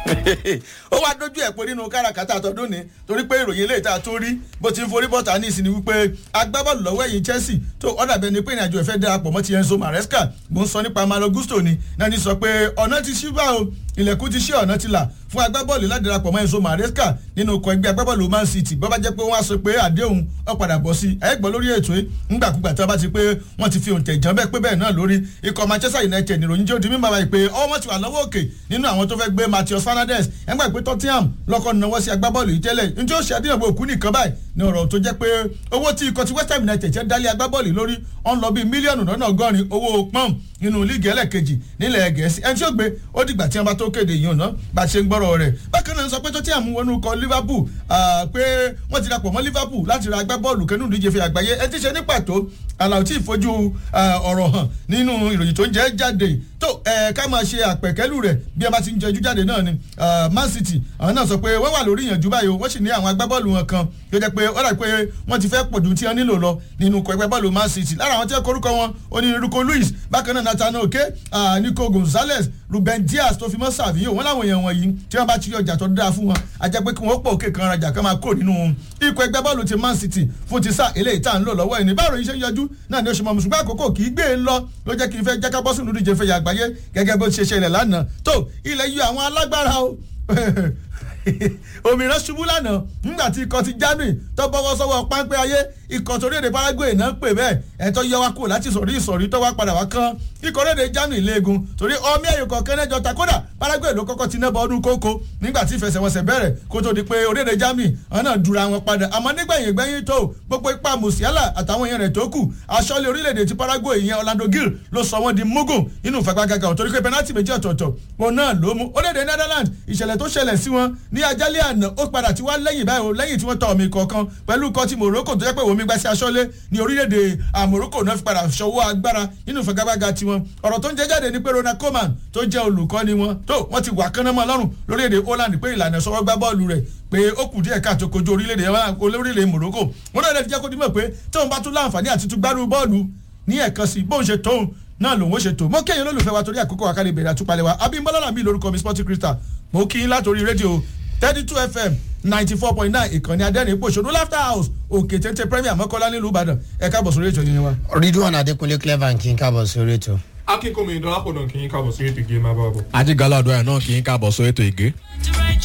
ó wá dójú ẹ̀ pé nínú káràkátà tọdún ni torí pé ìròyìn eléyìí tá a tún rí bó ti ń forí bọ́ta ní ìsinmi wípé agbábọ́ọ̀lù lọ́wọ́ ẹ̀yìn Chelsea tó ọ̀dà bẹ́ẹ̀ ni pé ìrìnàjò ẹ̀fẹ́ darapọ̀ mọ́ ti Enzo Maresca mo ń sọ nípa Malo Gusto ni náà ní sọ pé ọ̀nà ti ṣí bá o ilẹ̀kùn ti ṣí ọ̀nà ti là fún agbábọ́ọ̀lù láti darapọ̀ mọ́ Enzo Maresca nínú ọkọ̀ ẹgbẹ́ agbábọ́ọ̀lù Man City bó bá jẹ́ pé wọ́n á sọ pé àdéhùn ó padà bọ̀ sí ẹ̀ gbọ́ lórí ètò yìí ńgbàkúgbà tí wọ́n bá ti pé wọ́n ti fi òǹtẹ̀ jàn bẹ́ẹ̀ pé bẹ́ẹ̀ náà lórí ikọ̀ Manchester United nìròyìn jẹ́ òdi mímọ́ báyìí pé ọwọ́ wọn ti wà lọ́wọ́ òkè nínú àwọn tó fẹ́ gbé Matheus Fernandes ẹgbẹ́ pé Tottenham lọ́kọ́ náwó sí agbábọ́ọ̀lù yìí tẹ́lẹ̀ njẹ́ ó ṣe àdéhùn òkú nìkan báyìí ní ọ̀rọ̀ tó jẹ́ pé owó tí ikọ̀ ti West Ham United ṣe dálé agbábọ́ọ̀lù lórí ọ̀n lọ bíi mílíọ̀nù lọ́nà ọgọ́rin owó pọ́ùn nínú líìgì ẹlẹ́ẹ̀kejì nílẹ̀ Gẹ̀ẹ́sì ẹni tí ó gbé ó dìgbà tí wọ́n bá tó kéde yìí ọ̀nà bá ṣe ń gbọ́rọ̀ rẹ̀ bákan náà sọ pé Tottenham wọnú kọ Liverpool pé wọ́n ti dapọ̀ mọ́ Liverpool láti ra agbábọ́ọ̀lù kẹ́nu ìdíje fi àgbáyé ẹ ti ṣe ní pàtó àlàó tí ìfojú ọ̀rọ̀ hàn nínú ìròyìn tó ń jẹ́ jáde tó ká máa ṣe àpẹ̀kẹ́lù rẹ̀ bí ẹ bá ti ń jẹjú jáde náà ni Man City àwọn náà sọ pé wọ́n wà lórí ìyànjú báyìí wọ́n sì ní àwọn agbábọ́ọ̀lù wọn kan tó jẹ́ pé ó dà pé wọ́n ti fẹ́ pọ̀jù tí wọ́n nílò lọ nínú ẹgbẹ́ bọ́ọ̀lù Man City lára àwọn tí wọ́n korúkọ wọn onírúkọ Luis bákan náà Nathaniel Oke Nico Gonzalez Ruben Dias tó fi mọ́ Savio wọ́n láwọn èèyàn wọ̀nyí tí wọ́n bá ti ọjà tó dáa fún wọn a jẹ́ pé kí wọ́n pọ̀ òkè kan rajà kan máa kó nínú ikọ̀ ẹgbẹ́ bọ́ọ̀lù ti Man City fún ti sáà eléyìí tá à ń lò lọ́wọ́ ẹni báwo yìí ṣe ń yọjú náà ni oṣù mọ̀ mùsùlùmí àkókò kì í gbé e lọ ló jẹ́ kí n fẹ́ jẹ́ ká bọ́ sínú ìdíje fẹ̀yà àgbáyé gẹ́gẹ́ bó ṣe ṣẹlẹ̀ lánàá tó ilẹ̀ yọ àwọn alágbára o òmìnira ṣubú lánàá nígbà tí ikọ̀ ti Germany tó bọ́wọ́ sọ́wọ́ páńpẹ́ ayé ikọ̀ torí èdè Paraguay náà pè bẹ́ẹ̀ ẹ̀tọ́ yọ wá kúrò láti sọ̀rí ìsọ̀rí tó wá padà wá kán ikọ̀ orílẹ̀-èdè Germany léegun torí ọmọ ẹ̀yọ̀ kọ̀ọ̀kan ẹ̀jọ̀ ta kódà Paraguay ló kọ́kọ́ ti nẹ́bọ̀ ọdún kókó nígbà tí ìfẹsẹ̀wọnsẹ̀ bẹ̀rẹ̀ kó tó di pé orílẹ̀-èdè Germany àwọn náà dura wọn padà àmọ́ nígbẹ̀yìn gbẹ̀yìn tó gbogbo ipa Musiala àtàwọn èèyàn rẹ̀ tó kù aṣọ́lé orílẹ̀-èdè ti Paraguay ìyẹn Orlando Gil ló sọ wọ́n di mugun nínú ìfagbágaga torí pé penalty méjì ọ̀tọ̀ọ̀tọ̀ òun náà ló mú orílẹ̀-èdè Netherlands ìṣẹ̀lẹ̀ tó ṣẹlẹ̀ sí wọn ní ajálẹ̀ àná ó padà tí wá lẹ́yìn báyìí o lẹ́yìn tí wọ́n ta omi kọ̀ọ̀kan pẹ̀lú ikọ̀ ti Morocco tó jẹ́ pé omi gbá sí aṣọ́lé ní orílẹ̀-èdè Morocco náà fi padà ṣọwọ́ agbára nínú ìfagagbága tiwọn ọ̀rọ̀ tó ń jẹ́ jáde ní pé Ronald Koeman tó jẹ́ olùkọ́ni wọn tó wọ́n ti wà kánnámọ́ lọ́rùn lórílẹ̀-èdè Holland pé ìlànà ìṣọwọ́ gbá bọ́ọ̀lù rẹ̀ pé ó kù díẹ̀ káàtó kojú orílẹ̀-èdè Morocco wọn náà lè jẹ́ kó dimọ̀ pé tóun bá tún láǹfààní àti tún gbárù bọ́ọ̀lù ní ẹ̀kan sí bóun ṣe tóun náà lòun ó ṣe tó mọ kéèyàn olólùfẹ́ wa torí àkókò àkàlẹ̀ ìbẹ̀rẹ̀ àtúpalẹ̀ wa Abímbọ́lá làmì lórúkọ mi Sporting Crystal mo kí yín látòrí rédíò thirty two fm ninety four point nine ìkànnì adẹ́rìn pòṣónú laughter house òkè téńté premier mọ́kànlá nílùú ìbàdàn ẹ káàbọ̀ sórí ètò yìí wa. ridwan adekunle clever kí n káàbọ̀ sórí ètò. akínkùnmí ìdánwò náà kì í káàbọ̀ sí ètò ìgé máa bá bọ̀. ajigalado ẹ̀ náà kì í káàbọ̀ sórí ètò ìgé.